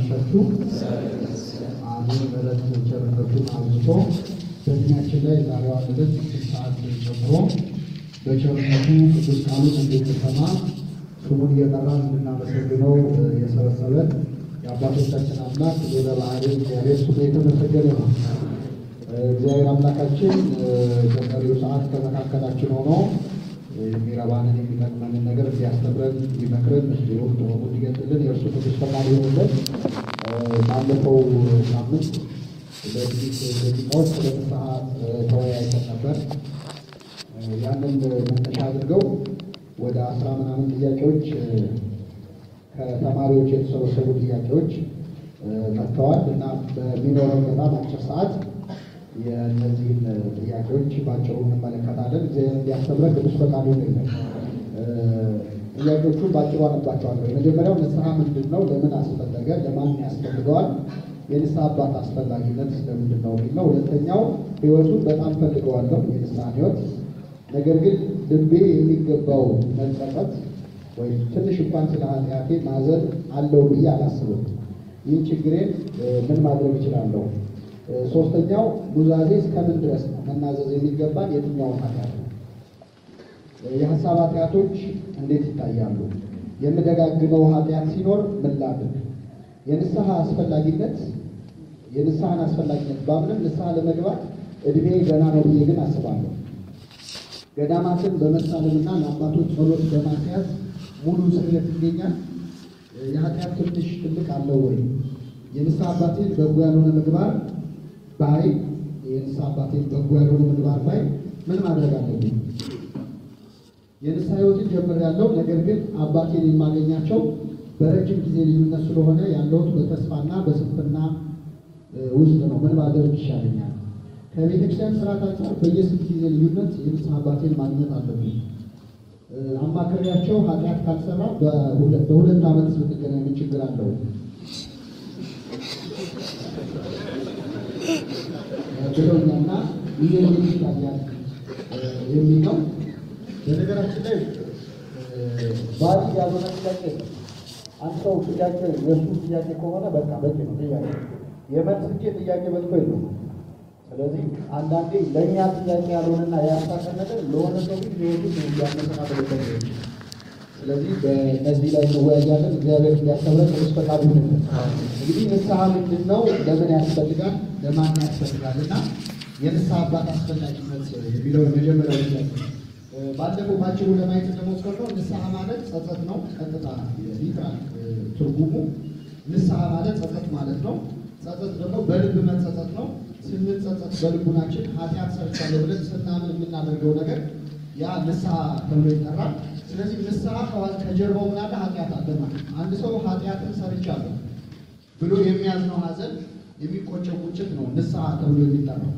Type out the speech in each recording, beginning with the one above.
አመሻችሁ። አሜን። ምሕረት ቸርነቱን አብዝቶ በእድሜያችን ላይ ዛሬዋን ዕለት ስድስት ሰዓት ጨምሮ በቸርነቱ ቅዱስ ቃሉን እንድንሰማ ስሙን እየጠራን እንድናመሰግነው የሰበሰበን የአባቶቻችን አምላክ ሎለ ባህሪ እግዚአብሔር ስሙ የተመሰገነ ነው። እግዚአብሔር አምላካችን በቀሪው ሰዓት ከመካከላችን ሆኖ የሚረባንን የሚጠቅመንን ነገር እንዲያስተምረን እንዲመክረን ምስጢሩን ጥበቡ እንዲገልጥልን የእርሱ ቅዱስ ፈቃድ ይሆንልን። ባለፈው ሳምንት በጥቂት ደቂቃዎች ስለ ንስሐ ተወያይተን ነበር። ያንን መነሻ አድርገው ወደ አስራ ምናምን ጥያቄዎች ከተማሪዎች የተሰበሰቡ ጥያቄዎች መጥተዋል እና በሚኖረው በጣም አጭር ሰዓት የእነዚህን ጥያቄዎች ባጭሩ እንመለከታለን። እግዚአብሔር እንዲያስተምረን ቅዱስ ፈቃዱ ይሆንልን። ጥያቄዎቹን ባጭሩ አነባቸዋለሁ። የመጀመሪያው ንስሐ ምንድን ነው? ለምን አስፈለገ? ለማን ያስፈልገዋል? የንስሐ አባት አስፈላጊነት ለምንድን ነው የሚል ነው። ሁለተኛው ሕይወቱን በጣም ፈልገዋለሁ፣ የንስሐን ሕይወት ነገር ግን ልቤ የሚገባው መጸጸት ወይም ትንሽ እንኳን ስለ ኃጢአቴ ማዘን አለው ብዬ አላስብም። ይህን ችግሬን ምን ማድረግ እችላለሁ? ሶስተኛው ኑዛዜ እስከምን ድረስ ነው መናዘዝ የሚገባን የትኛውን ኃጢአት ነው? የሀሳብ ኃጢአቶች እንዴት ይታያሉ? የምደጋግመው ኃጢአት ሲኖር ምን ላድርግ? የንስሐ አስፈላጊነት የንስሐን አስፈላጊነት ባምንም ንስሐ ለመግባት እድሜ ገና ነው ብዬ ግን አስባለሁ። ገዳማትን በመሳለምና ለአባቶች ጸሎት በማስያዝ ሙሉ ስርየት ይገኛል። የኃጢአት ትንሽ ትልቅ አለው ወይ? የንስሐ አባቴን በጎ ያልሆነ ምግባር ባይ የንስሐ አባቴን በጎ ያልሆነ ምግባር ባይ ምን ማድረግ አለብኝ? የንስሐ ሕይወትን ጀምሬያለሁ። ነገር ግን አባቴን የማገኛቸው በረጅም ጊዜ ልዩነት ስለሆነ ያለሁት በተስፋና በስንፍና ውስጥ ነው። ምን ማድረግ ይሻለኛል? ከቤተክርስቲያን ስርዓት አንጻር በየስንት ጊዜ ልዩነት የንስሐ አባቴን ማግኘት አለብኝ? አማክሬያቸው ኃጢአት ካልሰራ በሁለት ዓመት ብንገናኝ ምን ችግር አለው ብለውኛና ይህ እንዴት ይታያል የሚል ነው። በነገራችን ላይ ባዲ ያልሆነ ጥያቄ ነው። አንድ ሰው ጥያቄ የእሱ ጥያቄ ከሆነ በቃ በቂ ነው። ጥያቄ የመልስ እንጂ ጥያቄ በልቶ የለው። ስለዚህ አንዳንዴ ለእኛ ጥያቄ ያልሆነና ያሳቀን ነገር ለሆነ ሰው ግን ሊወዱ ያመሰናበለበት ነው። ስለዚህ በእነዚህ ላይ እንወያያለን። እግዚአብሔር እንዲያስተምረን ቅዱስ ፈቃዱ ይሁንልን። እንግዲህ ንስሐ ምንድን ነው? ለምን ያስፈልጋል? ለማን ያስፈልጋል? እና የንስሐ አባት አስፈላጊነት የሚለው የመጀመሪያው ጥያቄ ባለፈው ባጭሩ ለማየት እንደሞከርነው ንስሐ ማለት ጸጸት ነው። ቀጥታ ሊትራል ትርጉሙ ንስሐ ማለት ጸጸት ማለት ነው። ጸጸት ደግሞ በልብ መጸጸት ነው። ስንጸጸት በልቡናችን ኃጢአት ሰርቻለሁ ብለን ስናምን የምናደርገው ነገር ያ ንስሐ ተብሎ ይጠራል። ስለዚህ ንስሐ ከጀርባው ምን አለ? ኃጢአት አለ ማለት አንድ ሰው ኃጢአትን ሰርቻለሁ ብሎ የሚያዝነው ሐዘን የሚቆጨው ቁጭት ነው ንስሐ ተብሎ የሚጠራው።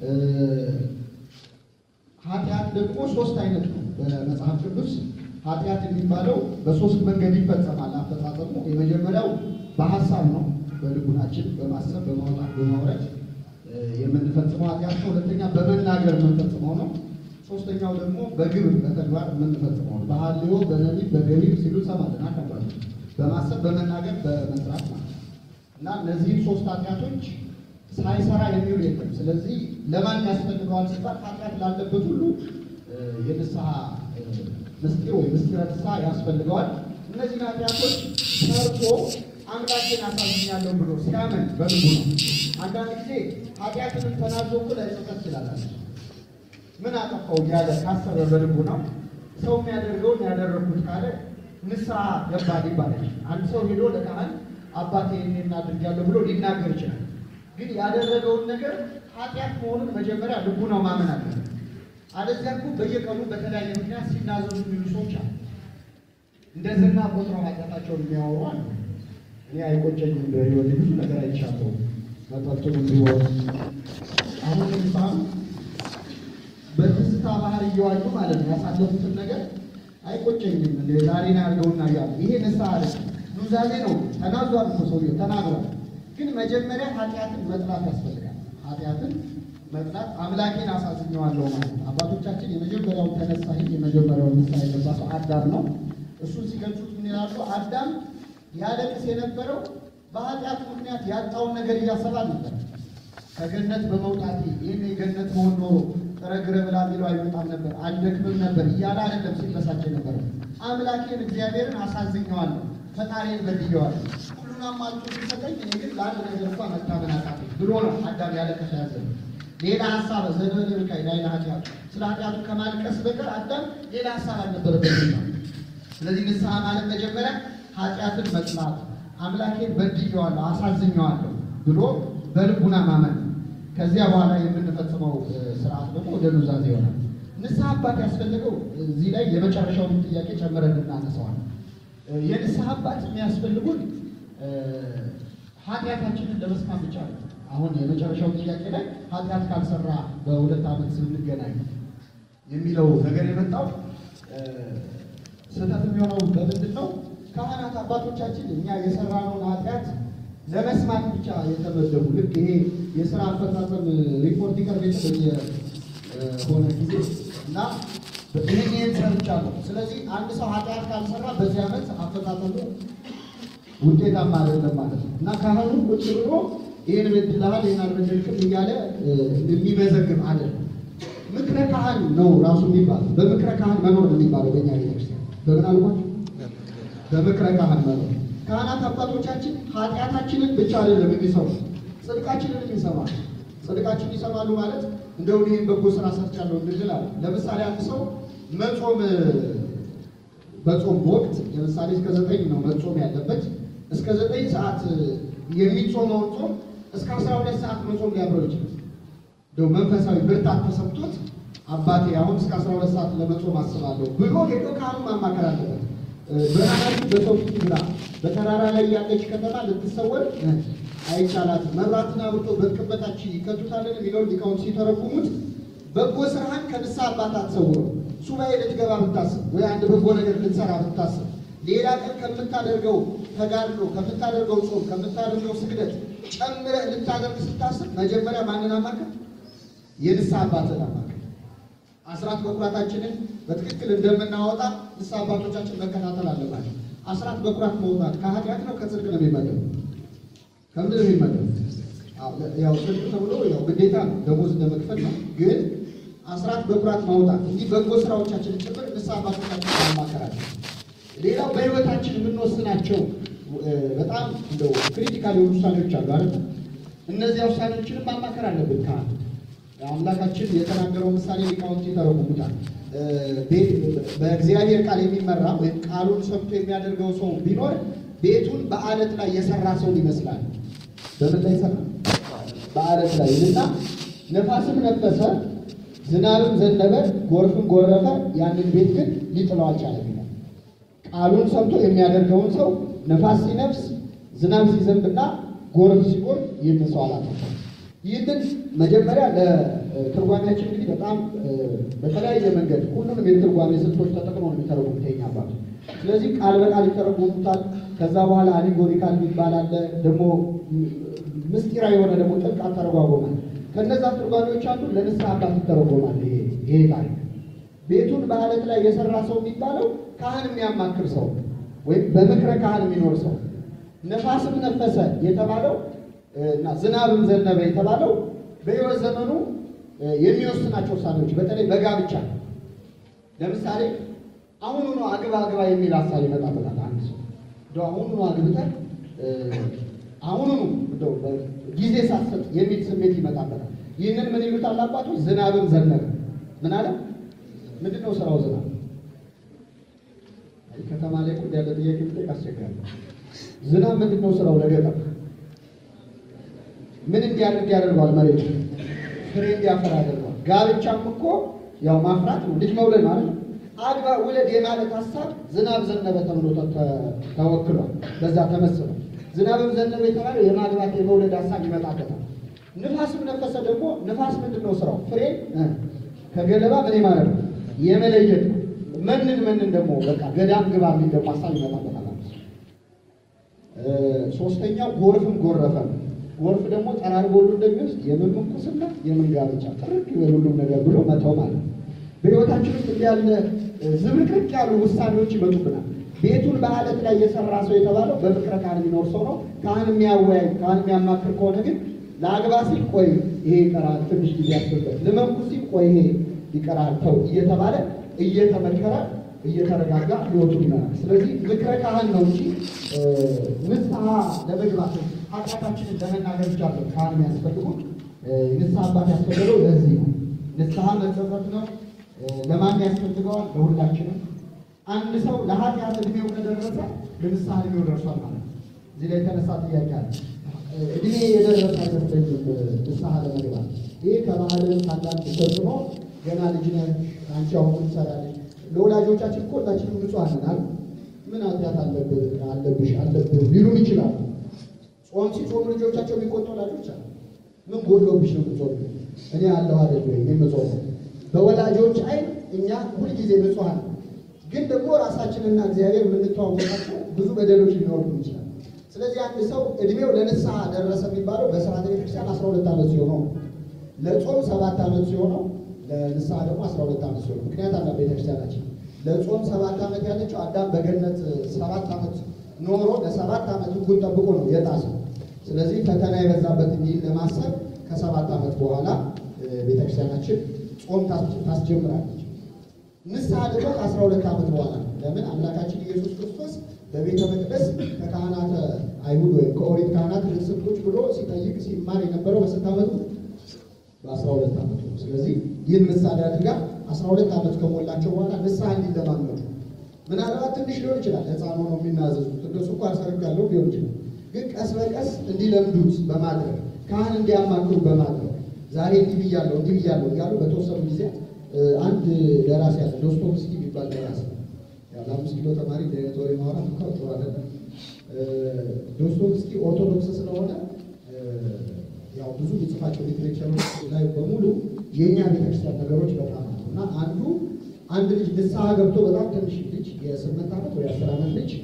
ኃጢአት ደግሞ ሶስት አይነት ነው በመጽሐፍ ቅዱስ ኃጢአት የሚባለው በሶስት መንገድ ይፈጸማል አፈጻጸሙ። የመጀመሪያው በሀሳብ ነው፣ በልቡናችን በማሰብ በማውጣት በማውረድ የምንፈጽመው ኃጢአት ነው። ሁለተኛ በመናገር የምንፈጽመው ነው። ሶስተኛው ደግሞ በግብር በተግባር የምንፈጽመው ነው። በሐልዮ በነቢብ በገቢር ሲሉ ሰማልና ከባድ በማሰብ በመናገር በመስራት ማለት እና እነዚህም ሶስት ኃጢአቶች ሳይሰራ የሚውል የለም። ስለዚህ ለማን ያስፈልገዋል ሲባል ኃጢአት ላለበት ሁሉ የንስሐ ምስጢር ወይ ምስጢረ ንስሐ ያስፈልገዋል። እነዚህ ኃጢአቶች ሰርቶ አምላኬን አሳዝኛለሁ ብሎ ሲያምን በልቡ ነው። አንዳንድ ጊዜ ኃጢአትንም ተናዞ እኮ ላይጸጸት ይችላል። ምን አጠፋው እያለ ካሰበ በልቡ ነው። ሰው የሚያደርገውን ያደረግኩት ካለ ንስሐ ገባል ይባላል። አንድ ሰው ሄዶ ለካህን አባቴ ይህን አድርጊያለሁ ብሎ ሊናገር ይችላል። ግን ያደረገውን ነገር ኃጢአት መሆኑን መጀመሪያ ልቡ ነው ማመን አለ። አለዚያ እኮ በየቀኑ በተለያየ ምክንያት ሲናዘዙ የሚሉ ሰዎች አሉ። እንደ ዝና ቆጥረው ኃጢአታቸውን የሚያወሩ አሉ። እኔ አይቆጨኝም፣ በህይወት ብዙ ነገር አይቻለሁ። መጠጡም ቢሆን አሁን ለምሳሌ በትዝታ ባህር እየዋኙ ማለት ነው ያሳለፉትን ነገር አይቆጨኝም፣ እንደ ዛሬ ነው ያልገውና እያሉ ይሄ ንስሐ አለ ኑዛዜ ነው። ተናዟል እኮ ሰውዬው ተናግሯል። ግን መጀመሪያ ኃጢአትን መጥላት ያስፈልጋል። ኃጢአትን መጥላት አምላኬን አሳዝኘዋለሁ ማለት ነው። አባቶቻችን የመጀመሪያውን ተነሳሂ የመጀመሪያውን ንስሐ የገባ ሰው አዳም ነው። እሱን ሲገልጹት ምን ይላሉ? አዳም ያለቅስ የነበረው በኃጢአት ምክንያት ያጣውን ነገር እያሰባ ነበር። ከገነት በመውጣቴ ይህን የገነት መሆን ኖሮ ጥረ ግረ ብላ ቢለው አይመጣም ነበር፣ አልደክምም ነበር እያለ አይደለም ሲበሳጭ ነበር። አምላኬን እግዚአብሔርን አሳዝኘዋለሁ፣ ፈጣሪን በድየዋለሁ፣ ሁሉን አሟልቶ ሲሰጠኝ እኔ ግን ለአንድ ነገር እንኳ መታመን አቃተኝ ብሎ ነው አዳም ያለቀሰ ያዘ። ሌላ ሀሳብ ዘንበል ብቃይ ላይ ኃጢአቱ ስለ ኃጢአቱ ከማልቀስ በቀር አዳም ሌላ ሀሳብ አልነበረበትም ነው። ስለዚህ ንስሐ ማለት መጀመሪያ ኃጢአትን መጥላት አምላኬን በድየዋለሁ አሳዝኘዋለሁ ብሎ በልቡና ማመን ከዚያ በኋላ የምንፈጽመው ስርዓት ደግሞ ወደ ኑዛዜ ይሆናል። ንስሐ አባት ያስፈልገው እዚህ ላይ የመጨረሻውን ጥያቄ ጨምረን እናነሳዋለን። የንስሐ አባት የሚያስፈልጉን ኃጢአታችንን ለመስማት ብቻ ነው። አሁን የመጨረሻው ጥያቄ ላይ ኃጢአት ካልሰራ በሁለት ዓመት ስንገናኝ የሚለው ነገር የመጣው ስህተት የሚሆነው በምንድን ነው? ካህናት አባቶቻችን እኛ የሰራነውን ኃጢአት ለመስማት ብቻ የተመደቡ ልክ ይሄ የስራ አፈጻጸም ሪፖርት ይቀርብ የሆነ ጊዜ እና ይህን ይህን ሰርቻለሁ። ስለዚህ አንድ ሰው ኃጢአት ካልሰራ በዚህ ዓመት አፈጻጸሙ ውጤታማ አይደለም ማለት ነው እና ካህኑ ቁጭ ብሎ ይህን በድልሃል ይህን አልበደልክም እያለ የሚመዘግብ አይደለም። ምክረ ካህን ነው ራሱ የሚባለው። በምክረ ካህን መኖር ነው የሚባለው በእኛ ቤተክርስቲያን። በምን አልኳቸው? በምክረ ካህን መኖር ካህናት አባቶቻችን ኃጢአታችንን ብቻ አይደለም የሚሰሙ ጽድቃችንን ይሰማሉ። ጽድቃችን ይሰማሉ ማለት እንደው ይህን በጎ ስራ ሰርቻለሁ እንድንል አለ። ለምሳሌ አንድ ሰው መጾም በጾም ወቅት ለምሳሌ እስከ ዘጠኝ ነው መጾም ያለበት። እስከ ዘጠኝ ሰዓት የሚጾመውን ጾም እስከ አስራ ሁለት ሰዓት መጾም ሊያምረው ይችላል። እንደው መንፈሳዊ ብርታት ተሰምቶት አባቴ አሁን እስከ አስራ ሁለት ሰዓት ለመጾም አስባለሁ ብሎ ሄዶ ካህኑ ማማከር አለበት። ብርሃናችሁ በሰው ፊት ይብራ፣ በተራራ ላይ ያለች ከተማ ልትሰወር አይቻላትም። መብራትን አብርቶ በቅበታችን ይቀጡታልን የሚለውን ሊቃውንት ሲተረጉሙት በጎ ስራህን ከንስሐ አባት አትሰውረው። ሱባኤ ልትገባ ብታስብ ወይ አንድ በጎ ነገር ልትሰራ ብታስብ ሌላ ቀን ከምታደርገው ተጋድሎ፣ ከምታደርገው ጾም፣ ከምታደርገው ስግደት ጨምረህ ልታደርግ ስታስብ መጀመሪያ ማንን አማክር? የንስሐ አባትን አማክር። አስራት በኩራታችንን በትክክል እንደምናወጣ ንስሐ አባቶቻችን መከታተል አለባቸው። አስራት በኩራት መውጣት ከኃጢአት ነው ከጽድቅ ነው የሚመደቡ? ከምንድን ነው የሚመደቡ? ያው ጽድቅ ተብሎ ያው ግዴታ ነው፣ ደሞዝ እንደመክፈል ነው። ግን አስራት በኩራት ማውጣት እንዲህ በጎ ስራዎቻችን ጭምር ንስሐ አባቶቻችን ማማከራቸው። ሌላው በህይወታችን የምንወስናቸው በጣም እንደው ክሪቲካል የሆኑ ውሳኔዎች አሉ አይደል? እነዚያ ውሳኔዎችንም ማማከር አለብን ካህን አምላካችን የተናገረው ምሳሌ ሊቃውንት ይተረጉሙታል። በእግዚአብሔር ቃል የሚመራ ወይም ቃሉን ሰምቶ የሚያደርገው ሰው ቢኖር ቤቱን በአለት ላይ የሰራ ሰው ይመስላል። በምን ላይ ሰራ? በአለት ላይ እና ነፋስም ነፈሰ፣ ዝናብም ዘነበ፣ ጎርፍም ጎረፈ፣ ያንን ቤት ግን ሊጥለው አልቻለም ይላል። ቃሉን ሰምቶ የሚያደርገውን ሰው ነፋስ ሲነፍስ፣ ዝናብ ሲዘንብና ጎርፍ ሲጎርፍ ይህን ሰው አላጠፋም። ይህንን መጀመሪያ ለትርጓሜያችን እንግዲህ በጣም በተለያየ መንገድ ሁሉንም የትርጓሜ ስልቶች ተጠቅመው ነው የሚተረጉሙት የኛ አባቶች። ስለዚህ ቃል በቃል ይተረጉሙታል። ከዛ በኋላ አሊጎሪካል የሚባል አለ። ደግሞ ምስጢራዊ የሆነ ደግሞ ጥልቅ አተረጓጎማል። ከነዛ ትርጓሜዎች አንዱ ለንስሐ አባት ይተረጎማል። ይሄ ታሪክ ቤቱን በአለት ላይ የሰራ ሰው የሚባለው ካህን የሚያማክር ሰው ወይም በምክረ ካህን የሚኖር ሰው፣ ነፋስም ነፈሰ የተባለው እና ዝናብም ዘነበ የተባለው በሕይወት ዘመኑ የሚወስናቸው ውሳኔዎች በተለይ በጋብቻ ለምሳሌ አሁኑ ነው አግባ አግባ የሚል ሀሳብ ይመጣበታል። አንድ ሰው እንደው አሁኑ ነው አግብተህ አሁኑ ነው እንደው ጊዜ ሳትሰጥ የሚል ስሜት ይመጣበታል። ይህንን ምን ይሉታል አባቶች? ዝናብም ዘነበ። ምን አለ? ምንድን ነው ስራው ዝናብ? ከተማ ላይ ቁድ ያለ ጥያቄ ብጠይቅ አስቸጋሪ። ዝናብ ምንድን ነው ስራው ለገጠር ምን እንዲያደርግ ያደርገዋል? መሬቱ ፍሬ እንዲያፈራ ያደርገዋል። ጋብቻም እኮ ያው ማፍራት ነው፣ ልጅ መውለድ ማለት ነው። አግባ ውለድ የማለት ሀሳብ ዝናብ ዘነበ ተብሎ ተወክሏል። በዛ ተመስሏል። ዝናብም ዘነበ የተባለው የማግባት የመውለድ ሀሳብ ይመጣበታል። ንፋስም ነፈሰ ደግሞ ንፋስ ምንድን ነው ስራው? ፍሬ ከገለባ ምን ማለት ነው? የመለየት ነው። መንን መንን ደግሞ በቃ ገዳም ግባ የሚል ደግሞ ሀሳብ ይመጣበታል። ሶስተኛው ጎርፍም ጎረፈ ነው። ጎርፍ ደግሞ ጠራርጎ ሁሉ እንደሚወስድ የምን ምንኩስና የምን ጋብቻ ጥርቅ ይበል ሁሉም ነገር ብሎ መተው ማለት ነው። በሕይወታችን ውስጥ እንዲህ ያለ ዝብርቅርቅ ያሉ ውሳኔዎች ይመጡብናል። ቤቱን በአለት ላይ የሰራ ሰው የተባለው በፍቅረ ካህን የሚኖር ሰው ነው። ካህን የሚያወያይ ካህን የሚያማክር ከሆነ ግን ለአግባ ሲል ቆይ ይሄ ይቀራል፣ ትንሽ ጊዜ ያስፈልጋል፣ ልመንኩ ሲል ቆይ ይሄ ይቀራል ተው እየተባለ እየተመከረ እየተረጋጋ ህይወቱ ይመራል። ስለዚህ ምክረ ካህን ነው እንጂ ንስሐ ለመግባት ኃጢአታችንን ለመናገር ብቻ ነው ካህን የሚያስፈልጉ። ንስሐ አባት ያስፈልገው ለዚህ ነው። ንስሐ መጸጸት ነው። ለማን ያስፈልገዋል? ለሁላችንም። አንድ ሰው ለኃጢአት እድሜው ከደረሰ ለንስሐ እድሜው ደርሷል ማለት ነው። እዚህ ላይ የተነሳ ጥያቄ አለ። እድሜ የደረሰ አይመስለኝም ንስሐ ለመግባት። ይህ ከባህልን አንዳንድ ተጽዕኖ ገና ልጅ ነህ አንቺ አሁን ትሰራለች። ለወላጆቻችን እኮ ሁላችንም ንጹሐን ነን አይደል? ምን ኃጢአት አለብህ አለብሽ አለብህ ሊሉን ይችላሉ። ጾም ሲጾሙ ልጆቻቸው የሚቆጡ ወላጆች አሉ። ምን ጎሎብሽ ነው የምትጾሙ? እኔ አለሁ አይደል ወይ የምጾመው? በወላጆች አይን እኛ ሁልጊዜ ንጹሐን ነን። ግን ደግሞ ራሳችንና እግዚአብሔር የምንተዋወቃቸው ብዙ በደሎች ሊኖሩ ይችላል። ስለዚህ አንድ ሰው እድሜው ለንስሐ ደረሰ የሚባለው በስርዓተ ቤተክርስቲያን አስራ ሁለት ዓመት ሲሆነው ለጾም ሰባት ዓመት ሲሆነው ለንስሐ ደግሞ አስራ ሁለት ዓመት ሲሆነው ምክንያት አለ ቤተክርስቲያናችን ለጾም ሰባት ዓመት ያለችው አዳም በገነት ሰባት ዓመት ኖሮ ለሰባት ዓመት ሕጉን ጠብቆ ነው የጣሰው። ስለዚህ ፈተና የበዛበት እንዲል ለማሰብ ከሰባት ዓመት በኋላ ቤተክርስቲያናችን ጾም ታስጀምራለች። ንስሐ ደግሞ ከአስራ ሁለት ዓመት በኋላ ነው። ለምን አምላካችን ኢየሱስ ክርስቶስ በቤተ መቅደስ ከካህናተ አይሁድ ወይም ከኦሪት ካህናት ርስቶች ብሎ ሲጠይቅ ሲማር የነበረው በስንት ዓመቱ? በአስራ ሁለት ዓመቱ ነው። ስለዚህ ይህን ምሳሌ አድርጋ አስራ ሁለት ዓመት ከሞላቸው በኋላ ንስሐ እንዲለማመዱ ምናልባት ትንሽ ሊሆን ይችላል። ሕፃን ሆነው የሚናዘዙት እነሱ እኮ አሰርግ ያለው ሊሆን ይችላል። ግን ቀስ በቀስ እንዲለምዱት በማድረግ ካህን እንዲያማክሩ በማድረግ ዛሬ እንዲህ ብያለሁ እንዲህ ብያለሁ እያሉ በተወሰኑ ጊዜ አንድ ደራሲ ያለ ዶስቶቭስኪ የሚባል ደራሲ ለአምስት ኪሎ ተማሪ እንደነት ወሬ ማውራት እንኳ ጥሩ አይደለም። ዶስቶቭስኪ ኦርቶዶክስ ስለሆነ ያው ብዙ የጽፋቸው ሊትሬቸሮች ላይ በሙሉ የእኛ ቤተክርስቲያን ነገሮች በጣም አሉ እና አንዱ አንድ ልጅ ንስሐ ገብቶ በጣም ትንሽ ልጅ የስምንት ዓመት ወይ አስር ዓመት ልጅ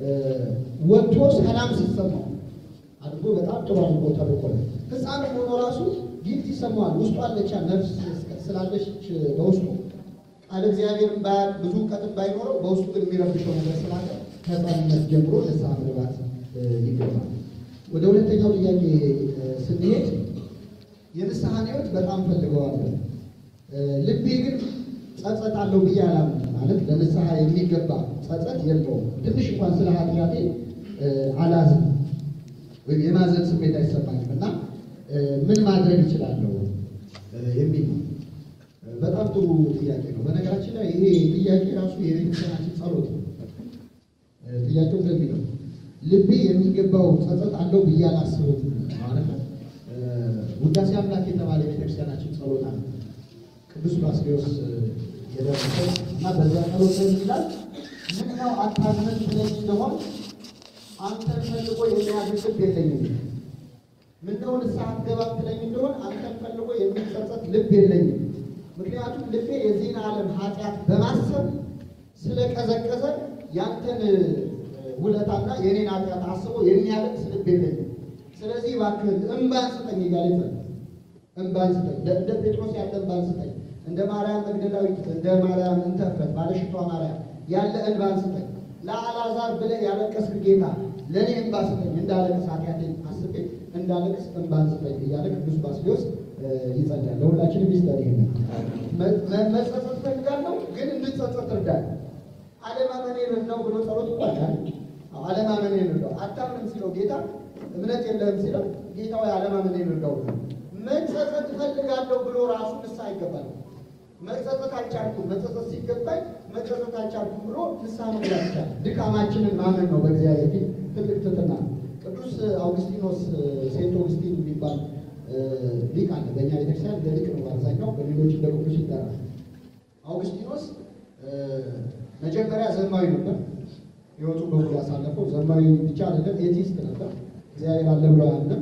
ወጥቶ ሰላም ሲሰማው አድርጎ በጣም ጥሩ አድርጎ ተልቆለ ህፃን ሆኖ ራሱ ጊፍት ይሰማዋል። ውስጡ አለቻ ነፍስ ስላለች በውስጡ ቃል እግዚአብሔርን ባያቅ ብዙ እውቀትን ባይኖረው በውስጡ ግን የሚረብሸው ነገር ስላለ ከህፃንነት ጀምሮ ንስሐ መግባት ይገባል። ወደ ሁለተኛው ጥያቄ ስንሄድ የንስሐን ህይወት በጣም ፈልገዋለሁ፣ ልቤ ግን ጸጸት አለው ብዬ አላምንም። ማለት ለንስሐ የሚገባ ጸጸት የለውም። ትንሽ እንኳን ስለ ኃጢአቴ አላዝም ወይም የማዘን ስሜት አይሰማኝም እና ምን ማድረግ ይችላለሁ የሚል ነው። በጣም ጥሩ ጥያቄ ነው። በነገራችን ላይ ይሄ ጥያቄ ራሱ የቤተክርስቲያናችን ጸሎት ነው። ጥያቄው እንደዚህ ነው። ልቤ የሚገባው ጸጸት አለው ብዬ አላስብም ማለት ነው። ውዳሴ አምላክ የተባለ የቤተክርስቲያናችን ጸሎት አለ። ቅዱስ ባስልዮስ የደረሰው እና በዛ ጸሎት ላይ ይላል ምነው አታዝነን ትለኝ እንደሆን አንተን ፈልጎ የሚያዝን ልብ የለኝም። ምነው ንስሐ አትገባም ትለኝ እንደሆን አንተን ፈልጎ የሚጸጸት ልብ የለኝም። ምክንያቱም ልቤ የዚህን ዓለም ኃጢአት በማሰብ ስለቀዘቀዘ ያንተን ውለታና የኔን ኃጢአት አስቦ የሚያለቅስ ልብ የለኝም። ስለዚህ እባክህን እምባን ስጠኝ እያለ ይጸልያል። እምባን ስጠኝ፣ እንደ ጴጥሮስ ያለ እምባን ስጠኝ፣ እንደ ማርያም መግደላዊት፣ እንደ ማርያም እንተፈት ባለሽቷ ማርያም ያለ እንባን ስጠኝ። ለአልዓዛር ብለህ ያለቀስክ ጌታ ለእኔ እንባ ስጠኝ፣ እንዳለቅስ ኃጢአቴን አስቤ እንዳለቅስ እንባን ስጠኝ እያለ ቅዱስ ባስልዮስ ይጸልያል። ለሁላችንም ይስጠን። ይሄ መጸጸት ፈልጋለሁ፣ ግን እንድጸጸት እርዳኝ። አለማመኔን ነው ብሎ ጸሎት እንኳን አለማመኔን እርዳው። አታምንም ሲለው ጌታ እምነት የለህም ሲለው ጌታ ወይ አለማመኔን እርዳው። መጸጸት እፈልጋለሁ ብሎ ራሱ ንስሐ ይገባል። መጸጸት አልቻልኩም፣ መጸጸት ሲገባኝ መጸጸት አልቻልኩም ብሎ ንስሐ መግባት ይቻላል። ድካማችንን ማመን ነው በእግዚአብሔር ፊት ትልቅ ትሕትና ነው። ቅዱስ አውግስቲኖስ ሴንት አውግስቲን የሚባል ሊቅ አለ። በእኛ ቤተክርስቲያን እንደ ሊቅ ነው አብዛኛው፣ በሌሎች እንደ ቅዱስ ይጠራል። አውግስቲኖስ መጀመሪያ ዘማዊ ነበር። ህይወቱን በሙሉ ያሳለፈው ዘማዊ ብቻ አይደለም፣ ኤቲስት ነበር። እግዚአብሔር አለ ብሎ አያምንም።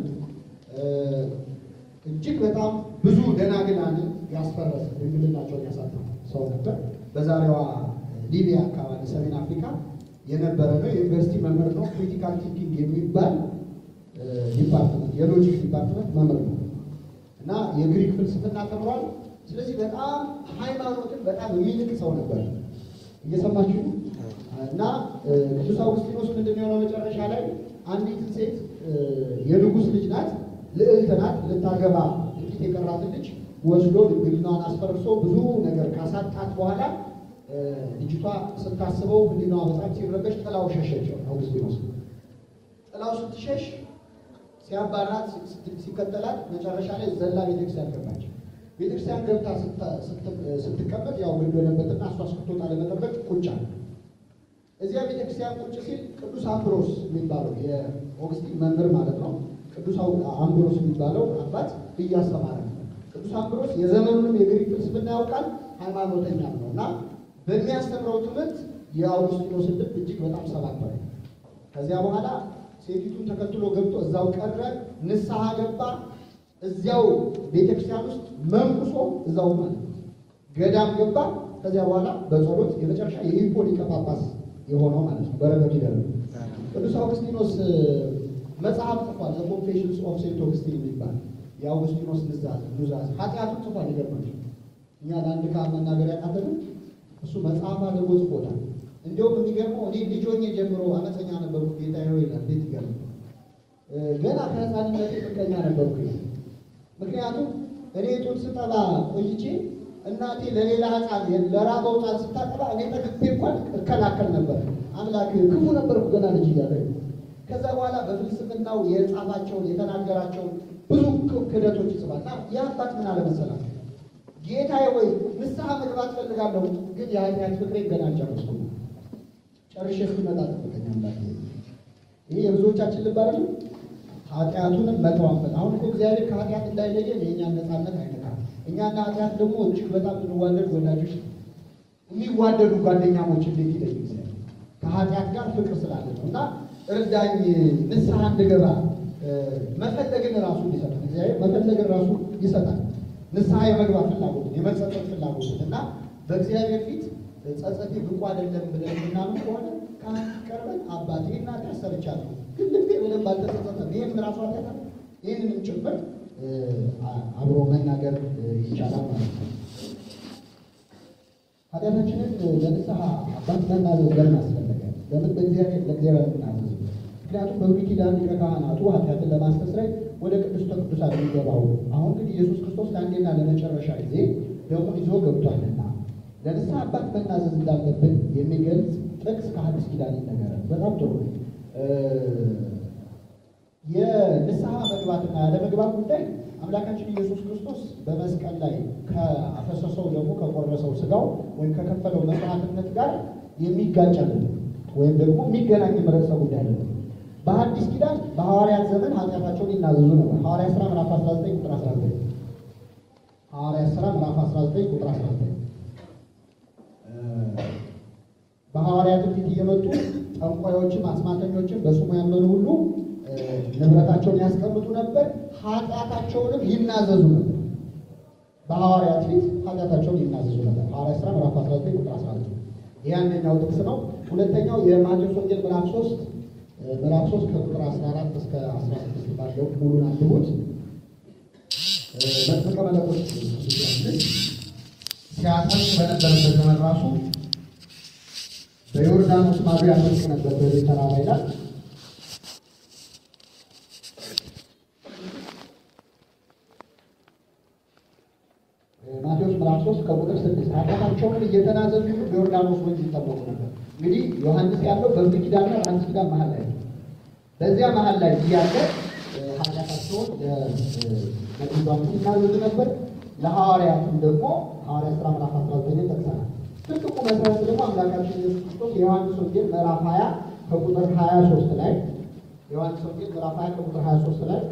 እጅግ በጣም ብዙ ደናግላንን ያስፈረሰ ድንግልናቸውን ያሳጣ ሰው ነበር። በዛሬዋ ሊቢያ አካባቢ ሰሜን አፍሪካ የነበረ ነው። የዩኒቨርሲቲ መምህር ነው። ክሪቲካል ቲንኪንግ የሚባል ዲፓርትመንት የሎጂክ ዲፓርትመንት መምህር ነው እና የግሪክ ፍልስፍና ተምሯል። ስለዚህ በጣም ሃይማኖትን በጣም የሚንቅ ሰው ነበር። እየሰማችሁ እና ቅዱስ አውግስጢኖስ ምንድን ነው የሆነው መጨረሻ ላይ አንዲትን ሴት የንጉሥ ልጅ ናት፣ ልዕልት ናት፣ ልታገባ ጥቂት የቀራትን ልጅ ወስዶ ድንግልናዋን አስፈርሶ ብዙ ነገር ካሳጣት በኋላ ልጅቷ ስታስበው ህሊናዋ በጣም ሲረበሽ ጥላው ሸሸችው። አውግስጢኖስ ጥላው ስትሸሽ ሲያባራት ሲከተላት መጨረሻ ላይ ዘላ ቤተክርስቲያን ገባች። ቤተክርስቲያን ገብታ ስትቀመጥ ያው ግድ ሆነበትና እሷ እስክትወጣ ለመጠበቅ ቁጭ አለ። እዚያ ቤተክርስቲያን ቁጭ ሲል ቅዱስ አምብሮስ የሚባለው የኦግስቲን መምህር ማለት ነው። ቅዱስ አምብሮስ የሚባለው አባት እያስተማረ ነው። ቅዱስ አምብሮስ የዘመኑንም የግሪክ ፍልስፍና ያውቃል፣ ሃይማኖተኛም ነው እና በሚያስተምረው ትምህርት የአውግስጢኖስን ልብ እጅግ በጣም ሰባበረ። ከዚያ በኋላ ሴቲቱን ተከትሎ ገብቶ እዛው ቀረ፣ ንስሐ ገባ። እዚያው ቤተክርስቲያን ውስጥ መንኩሶ እዛው ማለት ነው ገዳም ገባ። ከዚያ በኋላ በጸሎት የመጨረሻ የሂፖ ሊቀ ጳጳስ የሆነው ማለት ነው። በረከቱ ይደር ቅዱስ አውግስጢኖስ መጽሐፍ ጽፏል። ዘ ኮንፌሽንስ ኦፍ ሴንት ኦግስቲን የሚባል የአውግስጢኖስ ንዛዝ ኑዛዝ ኃጢአቱን ጽፏል። ይገርማል። እኛ ለአንድ ካህን መናገር ያቃተንም እሱ መጽሐፍ አድርጎ ጽፎታል። እንዲሁም የሚገርመው እኔ ልጅ ሆኜ ጀምሮ አመፀኛ ነበርኩ ጌታ ሆይ ይላል። እንዴት ይገርም! ገና ከህፃንነቴ ምቀኛ ነበርኩ። ምክንያቱም እኔ ጡት ስጠባ ቆይቼ እናቴ ለሌላ ህፃን ለራበው ህፃን ስታጠባ እኔ ጠግቤ እንኳን እከላከል ነበር። አምላክ ክፉ ነበርኩ ገና ልጅ እያለ። ከዛ በኋላ በፍልስፍናው የጻፋቸውን የተናገራቸውን ብዙ ክህደቶች ይጽፋል። እና ይህ አባት ምን አለመሰላቸው ጌታዬ ወይ ንስሐ መግባት ፈልጋለሁ፣ ግን የኃጢአት ፍቅሬን ገና አልጨረስኩም። ጨርሼ እስኪመጣ ጠብቀኝ አምላክ። ይሄ የብዙዎቻችን ልብ አይደለም። ኃጢአቱንም መተዋፈል። አሁን እኮ እግዚአብሔር ከኃጢአት እንዳይለየን የእኛን ነፃነት አይነካም። እኛና ኃጢአት ደግሞ እጅግ በጣም እንዋደድ ወዳጆች፣ የሚዋደዱ ጓደኛሞች እንዴት ይለይ እግዚአብሔር ከኃጢአት ጋር ፍቅር ስላለ ነው። እና እርዳኝ ንስሐ እንድገባ መፈለግን ራሱ ይሰጣል እግዚአብሔር መፈለግን ራሱ ይሰጣል። ንስሐ የመግባት ፍላጎትን የመጸጸት ፍላጎትን እና በእግዚአብሔር ፊት ጸጸቴ ብቁ አይደለም ብለን የምናምን ከሆነ ካህን ቀርበን አባቴ እናቴ ሰርቻለሁ ግን ልቤ በደንብ አልተጸጸተም፣ ይህም ራሱ አለታ ይህንንም ጭምር አብሮ መናገር ይቻላል ማለት ነው። ኃጢአታችንን ለንስሐ አባት መናዘዝ ለምን አስፈለገ? ለምን በእግዚአብሔር ለእግዚአብሔር ምናዘዝ? ምክንያቱም በብሉይ ኪዳን ሊቀ ካህናቱ ኃጢአትን ለማስተስረይ ወደ ቅድስተ ቅዱሳን የሚገባው አሁን ግን ኢየሱስ ክርስቶስ ለአንዴና ለመጨረሻ ጊዜ ደሙን ይዞ ገብቷልና ለንስሐ አባት መናዘዝ እንዳለብን የሚገልጽ ጥቅስ ከሐዲስ ኪዳን ይነገራል። በጣም ጥሩ። የንስሐ መግባትና ያለመግባት ጉዳይ አምላካችን ኢየሱስ ክርስቶስ በመስቀል ላይ ከአፈሰሰው ደግሞ ከቆረሰው ስጋው ወይም ከከፈለው መስዋዕትነት ጋር የሚጋጭ አይደለም፣ ወይም ደግሞ የሚገናኝ ርዕሰ ጉዳይ አይደለም። በሐዲስ ኪዳን በሐዋርያት ዘመን ኃጢአታቸውን ይናዘዙ ነበር። ሐዋርያት ሥራ ምዕራፍ 19 ቁጥር 19 ሐዋርያት ሥራ ምዕራፍ 19 ቁጥር 19 በሐዋርያት ፊት እየመጡ ጠንቋዮችም አስማተኞችም በስሙ ያመኑ ሁሉ ንብረታቸውን ያስቀምጡ ነበር፣ ኃጢአታቸውንም ይናዘዙ ነበር። በሐዋርያት ፊት ኃጢአታቸውን ይናዘዙ ነበር። ሐዋርያት ሥራ ምዕራፍ 19 ቁጥር 19 ይህ አንደኛው ጥቅስ ነው። ሁለተኛው የማቴዎስ ወንጌል ምዕራፍ 3 ምዕራፍ 3 ከቁጥር 14 እስከ 16 ባለው ሙሉን አንብቡት። መጥምቀ መለኮት ሲያጠምቅ በነበረበት ዘመን ራሱ በዮርዳኖስ ማዶ ያመልክ ነበር በዚህ ተራራ ይላል። ማቴዎስ ምዕራፍ 3 ከቁጥር 6 ኃጢአታቸውን እየተናዘዙ በዮርዳኖስ ወንዝ ይጠመቁ ነበር። እንግዲህ ዮሐንስ ያለው በብሉይ ኪዳንና በአዲስ ኪዳን መሀል ላይ ነው። በዚያ መሀል ላይ እያለ ኃጢአታቸውን ለቅዱሳኑ ይናዘዙ ነበር። ለሐዋርያትም ደግሞ ሐዋርያት ሥራ ምዕራፍ 19 ጠቅሰናል። ትልቁ መሰረት ደግሞ አምላካችን ኢየሱስ ክርስቶስ የዮሐንስ ወንጌል ምዕራፍ 20 ከቁጥር 23 ላይ የዮሐንስ ወንጌል ምዕራፍ 20 ከቁጥር 23 ላይ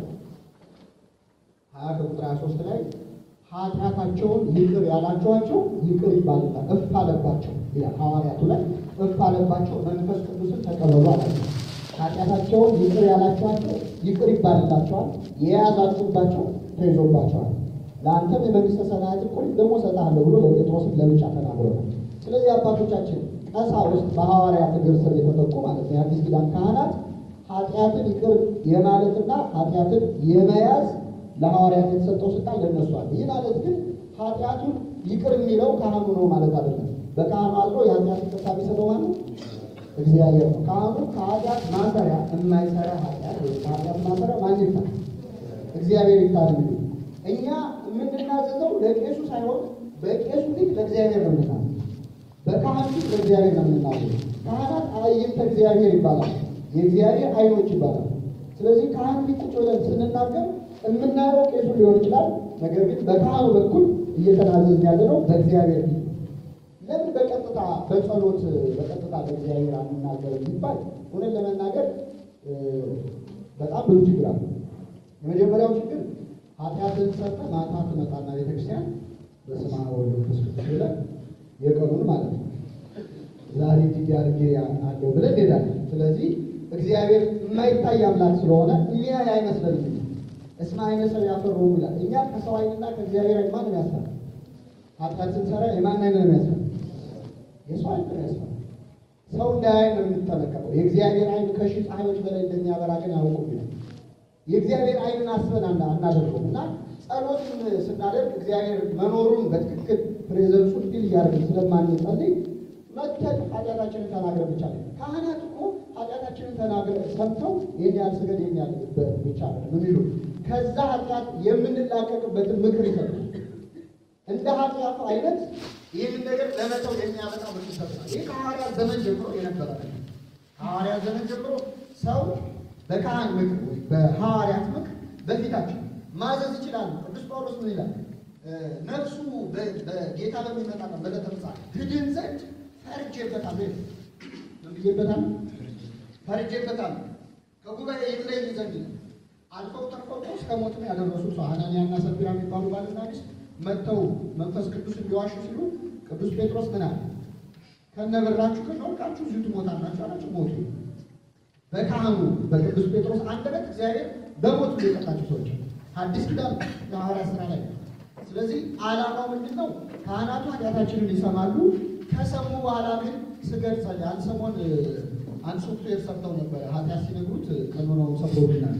20 ከቁጥር 23 ላይ ኃጢአታቸውን ይቅር ያላችኋቸው ይቅር ይባልና እፍ አለባቸው ይላል። ሐዋርያቱ ላይ እፍ አለባቸው መንፈስ ቅዱስን ተቀበሉ አላቸው። ኃጢአታቸውን ይቅር ያላችኋቸው ይቅር ይባልላቸዋል፣ የያዛችሁባቸው ተይዞባቸዋል። ለአንተም የመንግስተ ሰማያት እኩል ደግሞ እሰጥሃለሁ ብሎ ለጴጥሮስም ለብቻ ተናግሮናል። ስለዚህ አባቶቻችን ቀሳውስት በሐዋርያት እግር ስር የተተኩ ማለት ነው የአዲስ ኪዳን ካህናት ኃጢአትን ይቅር የማለትና ኃጢአትን የመያዝ ለሐዋርያት የተሰጠው ስልጣን ለእነሱ አለ። ይህ ማለት ግን ኃጢአቱን ይቅር የሚለው ካህኑ ነው ማለት አይደለም። በካህኑ አድሮ የኃጢአት ይቅርታ የሚሰጠው ማለት እግዚአብሔር ነው። ካህኑ ከኃጢአት ማሰሪያ የማይሰራ ኃጢአት ወይ ከኃጢአት ማሰሪያ ማን ይፍታ? እግዚአብሔር ይፍታ ነው የሚሉት። እኛ የምንናዘዘው ለቄሱ ሳይሆን በቄሱ ፊት ለእግዚአብሔር ነው የምናዘዘው። በካህን ፊት ለእግዚአብሔር ነው የምናዘዘው። ካህናት አዕይንተ እግዚአብሔር ይባላል፣ የእግዚአብሔር አይኖች ይባላል። ስለዚህ ካህን ፊት ቁጭ ብለን ስንናገር የምናየው ቄሱ ሊሆን ይችላል። ነገር ግን በካህኑ በኩል እየተናዘዝን ያለ ነው በእግዚአብሔር ፊት። ለምን በቀጥታ በጸሎት በቀጥታ በእግዚአብሔር አንናገርም ሲባል እውነት ለመናገር እ፣ በጣም ብዙ ችግር አለ። የመጀመሪያው ችግር ኃጢአትን ሰርተ ማታ ትመጣና ቤተክርስቲያን በስመ አብ ወወልድ ወመንፈስ ቅዱስ ብለህ የቀኑን ማለት ነው ዛሬ እጅግ አድርጌ አለው ብለን እንሄዳለን። ስለዚህ እግዚአብሔር የማይታይ አምላክ ስለሆነ የሚያይ አይመስለንም። እስመ ዓይነ ሰው ያፈርሁ ይላል። እኛ ከሰው ዓይንና ከእግዚአብሔር ዓይን ማንም ያስፈራ ኃጢአት ስንሰራ የማን ዓይን ነው የሚያስፈራ? የሰው ዓይን ነው ያስፈራ። ሰው እንዳያይ ነው የምንጠነቀቀው። የእግዚአብሔር ዓይን ከሺህ ፀሐዮች በላይ እንደሚያበራ ግን ያውቁም ይላል። የእግዚአብሔር ዓይንን አስበን አና- አናደርገውም እና ጸሎትን ስናደርግ እግዚአብሔር መኖሩን በትክክል ፕሬዘንሱን ፊል እያደረግን ስለማንጸልይ መተን ኃጢአታችንን ተናግረን ብቻ ነው። ካህናት እኮ ኃጢአታችንን ተናግረን ሰምተው ይህን ያህል ስገድ ይህን ያህል በት ብቻ ነው የሚሉ ከዛ ኃጢአት የምንላቀቅበትን ምክር ይሰጡናል። እንደ ኃጢአቱ አይነት ይህንን ነገር ለመተው የሚያመጣ ምክር ይሰጡናል። ይህ ከሐዋርያት ዘመን ጀምሮ የነበረ ነው። ከሐዋርያት ዘመን ጀምሮ ሰው በካህን ምክር ወይ በሐዋርያት ምክር በፊታቸው ማዘዝ ይችላሉ። ቅዱስ ጳውሎስ ምን ይላል? እ፣ ነፍሱ በ- በጌታ በሚመጣ ቀን በዕለተ ምጽአት ትድን ዘንድ ፈርጄበታለሁ ይላል። ምን ብዬበታለሁ? ፈርጄበታለሁ ከጉባኤ ይለይ ዘንድ ነው። አልፈው ተርፈው እኮ እስከ ሞትም ያደረሱ ሰው ሐናንያና ሰፊራ የሚባሉ ባልና ሚስት መጥተው መንፈስ ቅዱስ እንዲዋሹ ሲሉ ቅዱስ ጴጥሮስ ምን አለ? ከነበራችሁ ከወርቃችሁ እዚሁ ትሞታላችሁ አላቸው። ሞቱ። በካህኑ በቅዱስ ጴጥሮስ አንደበት እግዚአብሔር በሞት የቀጣቸው ሰዎች አዲስ ኪዳን የሐዋርያት ሥራ ላይ ነው። ስለዚህ ዓላማው ምንድን ነው? ካህናቱ ኃጢአታችንን ይሰማሉ። ከሰሙ በኋላ ግን ስገድ ጸልይ። አንድ ሰሞን እ፣ አንድ ሶፍትዌር ሰርተው ነበረ። ኃጢአት ሲነግሩት ቀኖናውን ሰብሮብናል።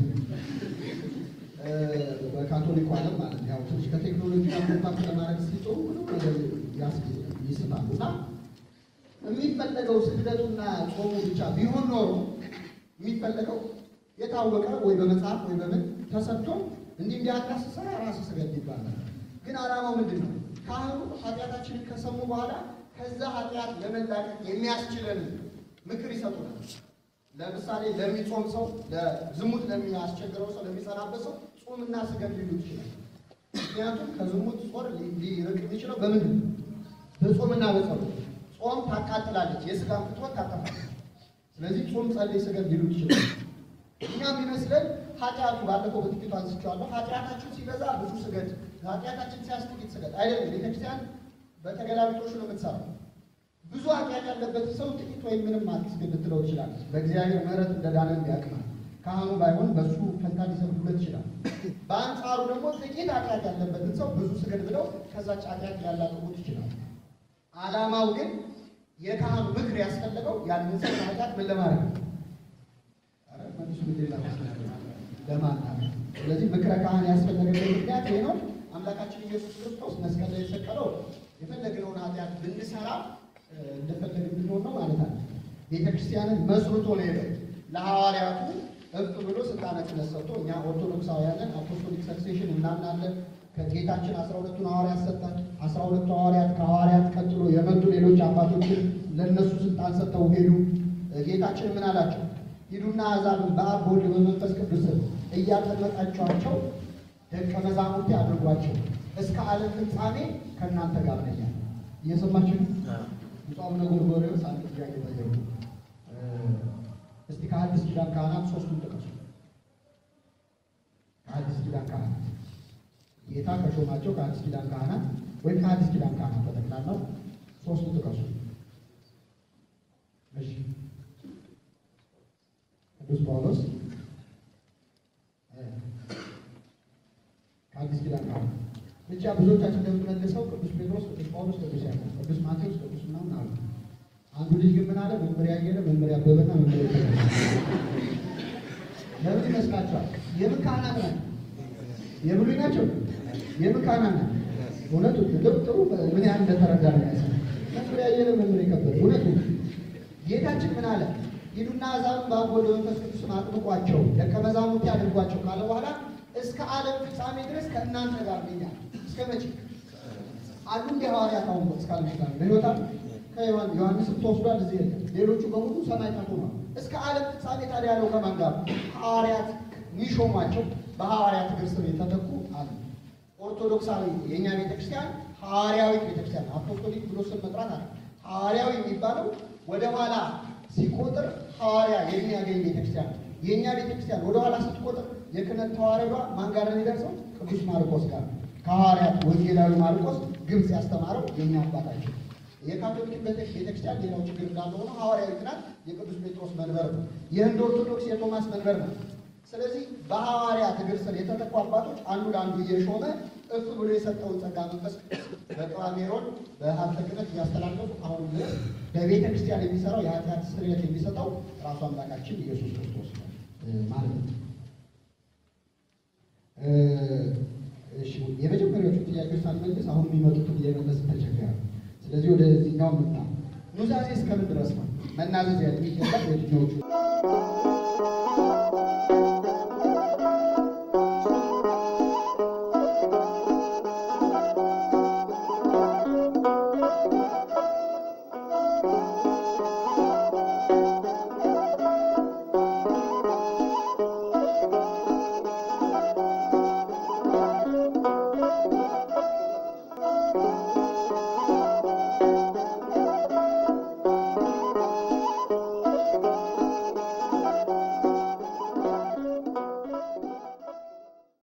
እ፣ በካቶሊኩ ዓለም ማለት ነው። ያው ትንሽ ከቴክኖሎጂ ጋር ኮንታክት ለማድረግ ሲጥሩ ምንም ነገር ያስ- ይስታሉ እና የሚፈለገው ስግደቱና ጾሙ ብቻ ቢሆን ኖሮ የሚፈለገው የታወቀ ወይ በመጽሐፍ ወይ በምን ተሰጥቶ እንዲህ እንዲያቃስሰ ራስ ስገድ ይባላል። ግን ዓላማው ምንድን ነው? ካህኑ ኃጢአታችንን ከሰሙ በኋላ ከዛ ኃጢአት ለመላቀቅ የሚያስችለን ምክር ይሰጡናል። ለምሳሌ ለሚጾም ሰው፣ ለዝሙት ለሚያስቸግረው ሰው፣ ለሚጸናበት ሰው ጾምና ስገድ ሊሉት ይችላል። ምክንያቱም ከዝሙት ጾር ሊርቅ የሚችለው በምንድን ነው? በጾምና በጸሎት። ጾም ታቃጥላለች፣ የስጋን ፍትወት ታጠፋለች። ስለዚህ ጾም፣ ጸልይ፣ ስገድ ሊሉት ይችላል። እኛ የሚመስለን ኃጢአቱ ባለፈው በጥቂቱ አንስቼዋለሁ። ኃጢአታችን ሲበዛ ብዙ ስገድ፣ ኃጢአታችን ሲያንስ ጥቂት ስገድ አይደለም። ቤተክርስቲያን በተገላቢጦሹ ነው የምትሰራው። ብዙ ኃጢአት ያለበት ሰው ጥቂት ወይም ምንም አትስገድ ልትለው ይችላል። በእግዚአብሔር ምሕረት እንደዳነ እንዲያቅማል ካህኑ ባይሆን በሱ ፈንታ ሊሰብኩለት ይችላል። በአንጻሩ ደግሞ ጥቂት ኃጢአት ያለበትን ሰው ብዙ ስገድ ብለው ከዛች ኃጢአት ሊያላቅቁት ይችላል። ዓላማው ግን የካህኑ ምክር ያስፈለገው ያንን ሰው ኃጢአት ምን ለማድረግ ነው? ኧረ መልሱ ሌላ ለማናገር። ስለዚህ ምክረ ካህን ያስፈለገበት ምክንያት ይሄ ነው። አምላካችን ኢየሱስ ክርስቶስ መስቀል ላይ የተሰቀለው የፈለግነውን ኃጢአት ብንሰራ እ፣ እንደፈለግን ብንሆን ነው ማለት አለ። ቤተ ክርስቲያንን መስርቶ ነው የሄደው። ለሐዋርያቱ እፍ ብሎ ስልጣነ ክህነት ሰጥቶ እኛ ኦርቶዶክሳውያንን አፖስቶሊክ ሰክሴሽን እናምናለን። ከጌታችን አስራ ሁለቱን ሐዋርያት ሰጠን። አስራ ሁለቱ ሐዋርያት ከሐዋርያት ቀጥሎ የመጡ ሌሎች አባቶችን ለእነሱ ስልጣን ሰጥተው ሄዱ። ጌታችን ምን አላቸው? ሂዱና አሕዛብን በአብ በወልድ በመንፈስ ቅዱስ ስም እያጠመቃችኋቸው ደቀ መዛሙርቴ አድርጓቸው እስከ ዓለም ፍጻሜ ከእናንተ ጋር ነኝ አለ። እየሰማችሁ ነው? ብፁዕ አቡነ ጎርጎርዮስ አንድ ጥያቄ ጠየቁ። እ፣ እስቲ ከአዲስ ኪዳን ካህናት ሶስቱን ጥቀሱ። ከአዲስ ኪዳን ካህናት ጌታ ከሾማቸው ከአዲስ ኪዳን ካህናት ወይም ከአዲስ ኪዳን ካህናት በጠቅላላው ሶስቱን ጥቀሱ። እሺ ቅዱስ ጳውሎስ እ፣ ከአዲስ ኪዳን ካህናት ብቻ ብዙዎቻችን እንደምንመልሰው ቅዱስ ጴጥሮስ፣ ቅዱስ ጳውሎስ፣ ቅዱስ ያዕቆብ፣ ቅዱስ ማቴዎስ፣ ቅዱስ ምናምን አሉ። አንዱ ልጅ ግን ምን አለ? መመሪያ ያየለ መመሪያ አበበና መመሪያ ተገኘ። ለምን ይመስላችኋል? የምን ካህናት ናቸው? የብሉይ ናቸው? የምን ካህናት ናቸው? እውነቱ ጥሩ ጥሩ ምን ያህል እንደተረዳ ነው ያሰ መመሪያ ያየለ መመሪያ ከበደ እውነቱ ጌታችን ምን አለ? ሂዱና አሕዛብን በአብ ወልድ በመንፈስ ቅዱስ አጥምቋቸው ደቀ መዛሙርቴ አድርጓቸው ካለ በኋላ እስከ ዓለም ፍጻሜ ድረስ ከእናንተ ጋር ነኝ አለ። እስከ መቼ? አንዱ እንደ ሐዋርያት አሁን እስከ ዓለም ፍጻሜ በሕይወት አሉ። ከዮሐን ዮሐንስም ተወስዷል፣ እዚህ የለም። ሌሎቹ በሙሉ ሰማዕታት ሆነዋል። እስከ ዓለም ፍጻሜ ታዲያ ያለው ከማን ጋር? ሐዋርያት የሚሾሟቸው በሐዋርያት እግር ስር የተተኩ አሉ። ኦርቶዶክሳዊ የእኛ ቤተክርስቲያን ሐዋርያዊት ቤተክርስቲያን አፖስቶሊክ ብሎ ስም መጥራት አለ። ሐዋርያዊ የሚባለው ወደ ኋላ ሲቆጥር ሐዋርያ የሚያገኝ ቤተክርስቲያን ነው። የእኛ ቤተክርስቲያን ወደ ኋላ ስትቆጥር የክህነት ተዋረዷ ማን ጋር ነው የሚደርሰው? ቅዱስ ማርቆስ ጋር ከሐዋርያት ወንጌላዊ ማርቆስ ግብፅ ያስተማረው የእኛ አባታችን። የካቶሊክ ቤተክርስቲያን ሌላው ችግር እንዳለ ሆኖ ሐዋርያዊት ናት። የቅዱስ ጴጥሮስ መንበር ነው። የህንድ ኦርቶዶክስ የቶማስ መንበር ነው። ስለዚህ በሐዋርያት እግር ስር የተተኩ አባቶች አንዱ ለአንዱ እየሾመ እፍ ብሎ የሰጠውን ጸጋ መንፈስ በቅባ ሜሮን በሀብተ ክህነት እያስተላለፉ አሁን ድረስ በቤተ ክርስቲያን የሚሰራው የኃጢአት ስርየት የሚሰጠው ራሱ አምላካችን ኢየሱስ ክርስቶስ ነው ማለት ነው። እሺ የመጀመሪያዎቹ ጥያቄዎች ሳንመልስ አሁን የሚመጡትን እየመለስ ተቸገረ። ስለዚህ ወደዚህኛው ምጣ ኑዛዜ እስከምን ድረስ ነው መናዘዝ ያለ የሚገባ የትኛዎቹ